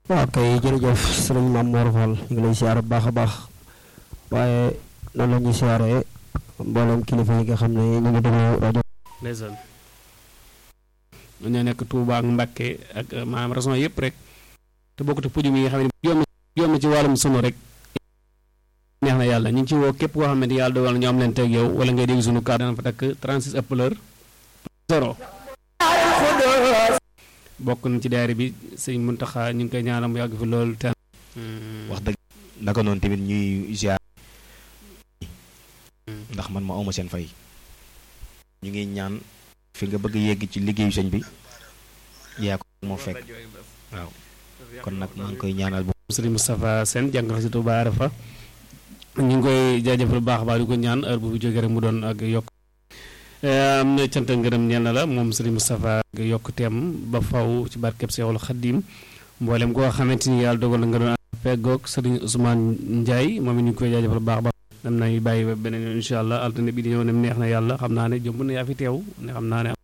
waaw kay jërëjëf sëriñ Mame Mor Fall ñu ngi lay siyaare bu baax a baax waaye noonu la ñuy siyaare mboolem kilifa yi nga xam ne ñu ngi déglu rajo. ndeysaan ñoo nekk Touba ak Mbacke ak maanaam raison yëpp rek te bokkut ak pujum yi nga xam ne yoom yoom na ci wàllum sunu rek neex na yàlla ñu ngi ci woo képp koo xam ne yàlla dogal na ñoo am leen teg yow wala ngay dégg sunu kàddu dana fa takk 36 appeleur zéro bokk na ci daayira bi sëñ Muntaxa ñu ngi koy ñaanal mu yàgg fi loolu te wax dëgg naka noonu tamit ñuy ziar ndax man ma awma seen fay ñu ngi ñaan fi nga bëgg yegg ci liggéeyu sëñ bi yaa ko moo fekk waaw kon nag maa ngi koy ñaanal bu sëriñ Moustapha Sène jàng si Touba Arafa ñu ngi koy jaajëfal baax a baax di ko ñaan heure bu fi jógee rek mu doon ak yokk am na cant ngërëm ñeel na la moom sëriñ Moustapha ak yokk teem ba faw ci barkeb Seexul Xaddim mboolem koo xamante ni yàlla dogal na nga doon feggoog sëriñ Ousmane Ndiaye moom it ñu ngi koy jaajëfal baax a baax dem nañu bàyyi ba beneen yoon incha allah altine bi di ñëw ne neex na yàlla xam naa ne jomb na yaa fi teew ne xam naa ne